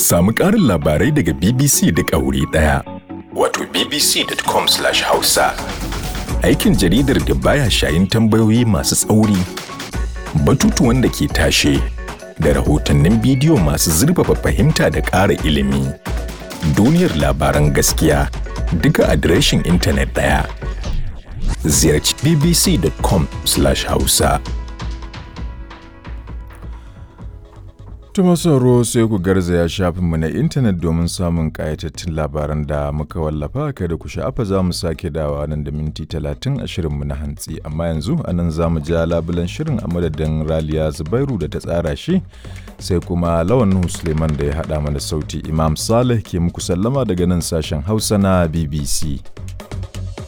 Samu ƙarin labarai daga BBC da wuri ɗaya. Wato bbc.com/hausa. Aikin jaridar da baya shayin tambayoyi masu tsauri, batutuwan da ke tashe, da rahotannin bidiyo masu zurfafa fahimta da ƙara ilimi. Duniyar labaran gaskiya duka adireshin intanet ɗaya. Ziyarci bbc.com/hausa. Tuma sauro sai ku garzaya shafinmu na intanet domin samun ƙayatattun labaran da muka wallafa kada ku sha'afa za mu sake dawa nan da minti talatin a shirinmu na hantsi amma yanzu a nan za mu ja labulan shirin a madadin raliya zubairu da ta tsara shi sai kuma lawan suleiman da ya haɗa mana sauti imam saleh ke muku sallama daga nan sashen hausa na bbc